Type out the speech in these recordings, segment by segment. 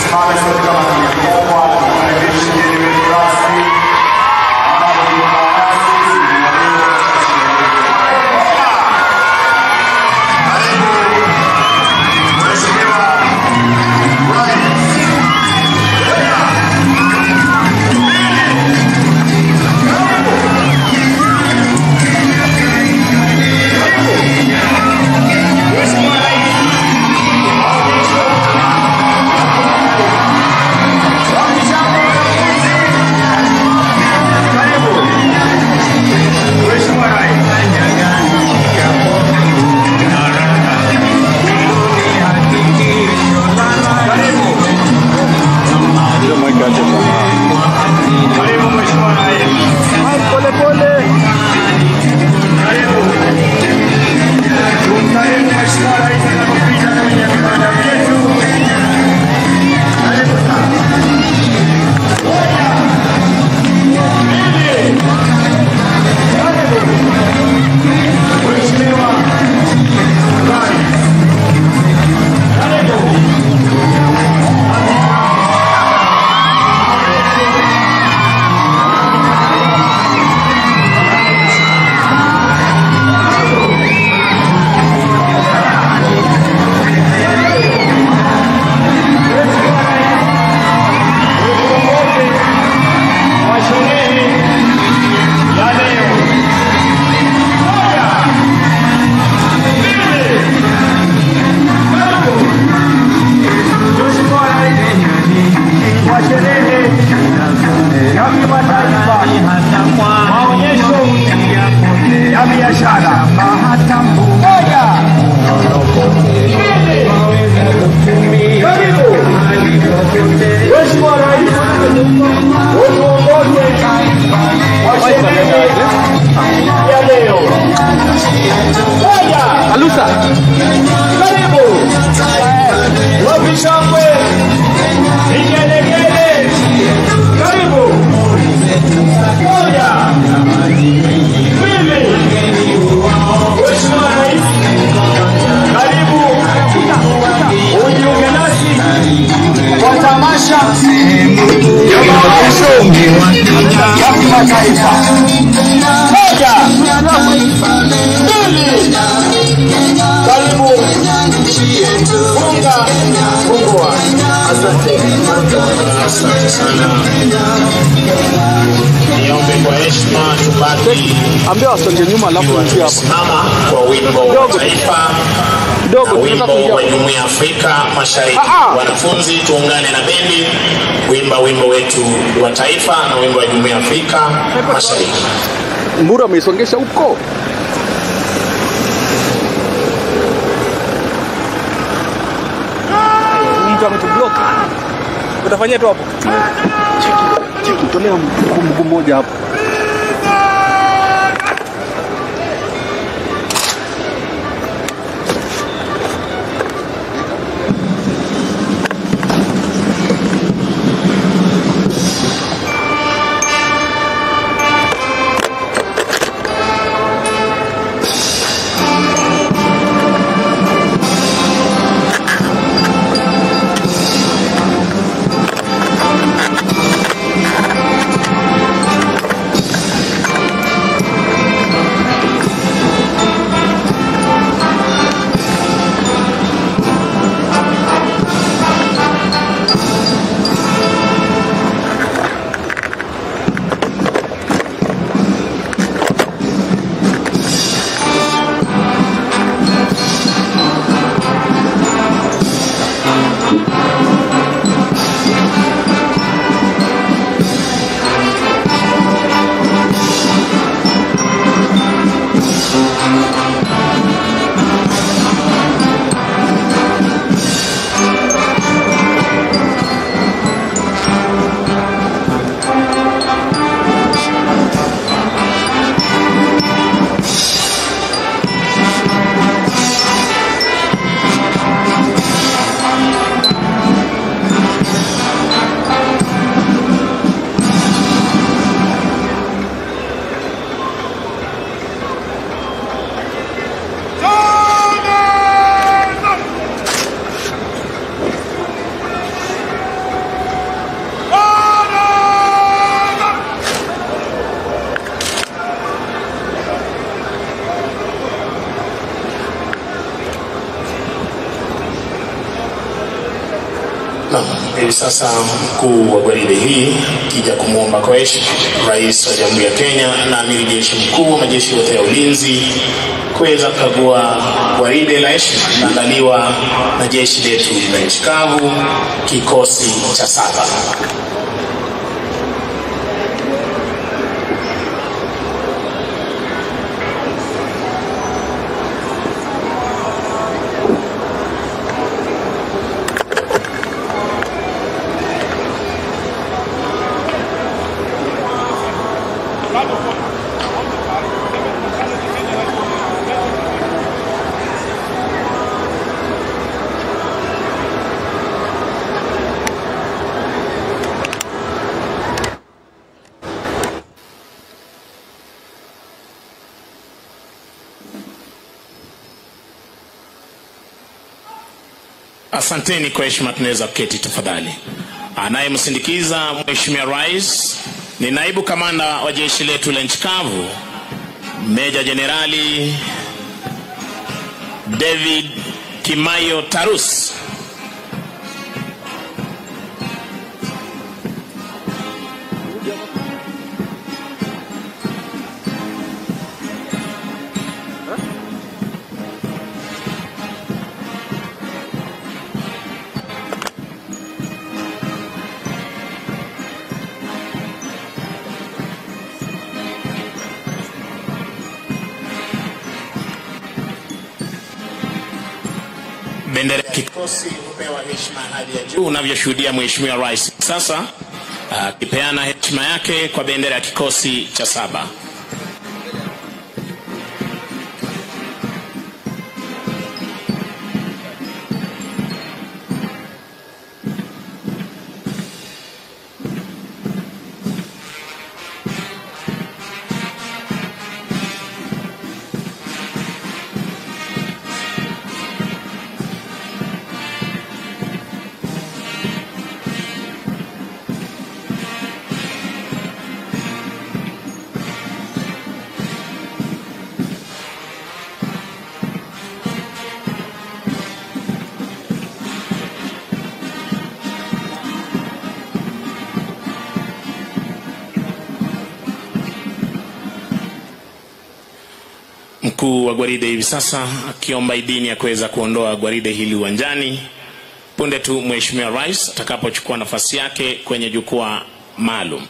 Tusimame sote kama tulivyokuwa, tumkaribishe mgeni wetu rasmi ambapo tuko nasi tunaamini katika sherehe. Karibu Mheshimiwa Rais. Mheshimiwa Rais. Karibu Mheshimiwa Rais. Pole pole. Karibu. Tumkarimu Mheshimiwa Rais anapopita kwenye vibanda vyetu. Karibu sana. Moja. Mbili. Karibu. Mheshimiwa Rais. Karibu. wa sherehe ya leo. Moja, mbili, tatu. Mheshimiwa Rais wa sherehe ya kimataifa maonyesho ya biashara. Moja, mbili, karibu. Mheshimiwa Rais utuongoze kwa sherehe ya leo. Moja, Alusa. karibu. Wapi shangwe, vigelegele, karibu. Moja, mbili. Mheshimiwa Rais, karibu ujiunge nasi kwa tamasha ya maonyesho ya kimataifa. Moja, mbili, karibu funga fungua. Asante. Asante sana. Niombe kwa heshima tubaki Ambia wasonge nyuma alafu uingie hapo. simama kwa wimbo wa Kidogo. taifa na Kidogo tunataka wimbo kuingia wa hapo. Jumuiya ya Afrika Mashariki. Ah, ah. Wanafunzi tuungane na bendi kuimba wimbo wetu wa taifa na wimbo wa Jumuiya ya Afrika Mashariki. Mbura ameisongesha huko. Mtu ametublock. Utafanyia tu hapo. Cheki, cheki, tolea mguu mguu mmoja hapo. Naam, hivi sasa mkuu wa gwaride hii kija kumwomba kwa heshima Rais wa Jamhuri ya Kenya na amiri jeshi mkuu wa majeshi yote ya ulinzi kuweza kukagua gwaride la heshima linaandaliwa na jeshi letu la nchi kavu kikosi cha saba. Asanteni kwa heshima, tunaweza kuketi tafadhali. Anayemsindikiza Mheshimiwa Rais ni naibu kamanda wa jeshi letu la nchi kavu, Meja Jenerali David Kimayo Tarus. Bendera ya kikosi hupewa heshima hadi ya juu unavyoshuhudia Mheshimiwa Rais sasa akipeana heshima yake kwa bendera ya kikosi cha saba. Mkuu wa gwaride hivi sasa akiomba idhini ya kuweza kuondoa gwaride hili uwanjani punde tu Mheshimiwa Rais atakapochukua nafasi yake kwenye jukwaa maalum.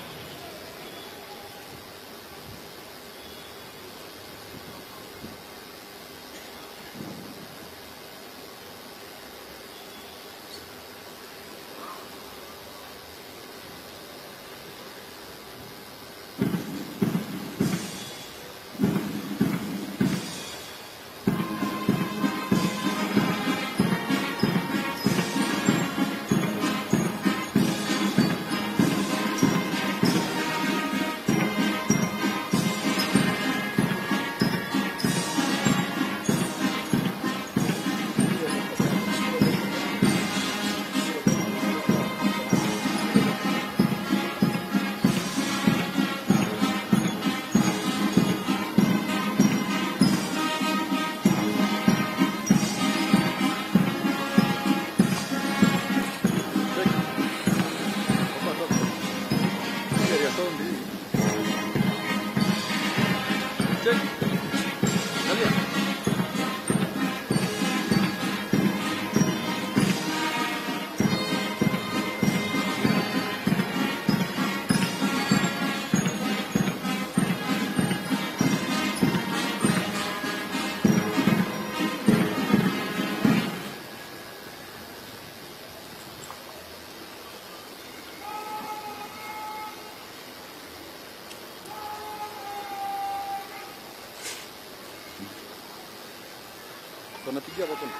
Wanapigia hapo.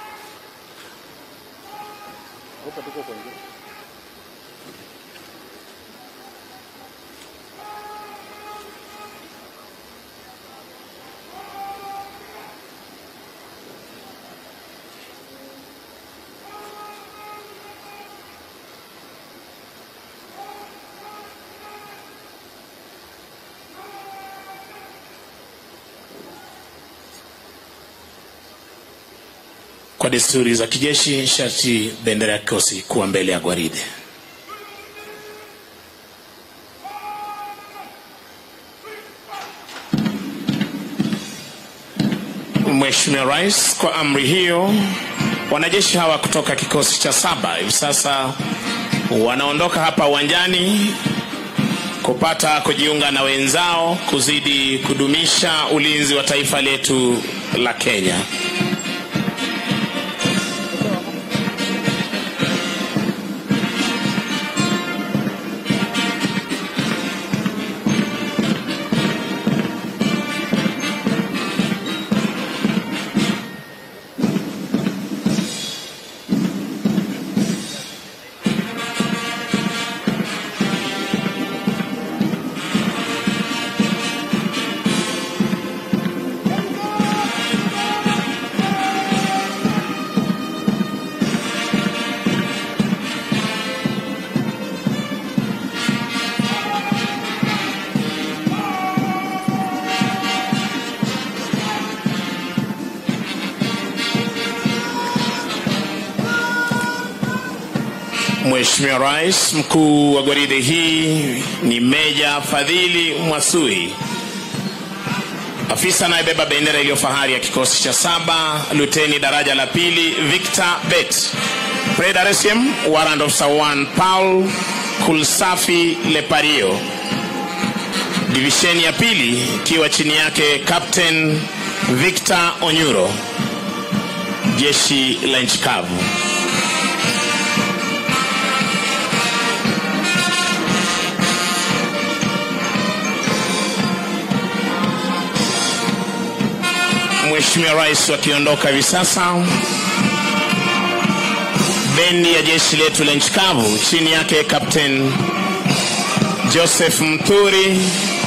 Hapa tuko kwa nje. Kwa Kwa desturi za kijeshi, sharti bendera ya kikosi kuwa mbele ya gwaride. Mheshimiwa Rais, kwa amri hiyo, wanajeshi hawa kutoka kikosi cha saba hivi sasa wanaondoka hapa uwanjani kupata kujiunga na wenzao kuzidi kudumisha ulinzi wa taifa letu la Kenya. Mheshimiwa Rais, mkuu wa gwaride hii ni Meja Fadhili Mwasui, afisa anayebeba bendera iliyo fahari ya kikosi cha saba, luteni daraja la pili Victor Bet, Preda Resiem, Warrant Officer 1 Paul Kulsafi Lepario, divisheni ya pili ikiwa chini yake Captain Victor Onyuro, jeshi la nchi kavu. Mheshimiwa Rais wakiondoka hivi sasa, bendi ya jeshi letu la nchi kavu chini yake Captain Joseph Mthuri,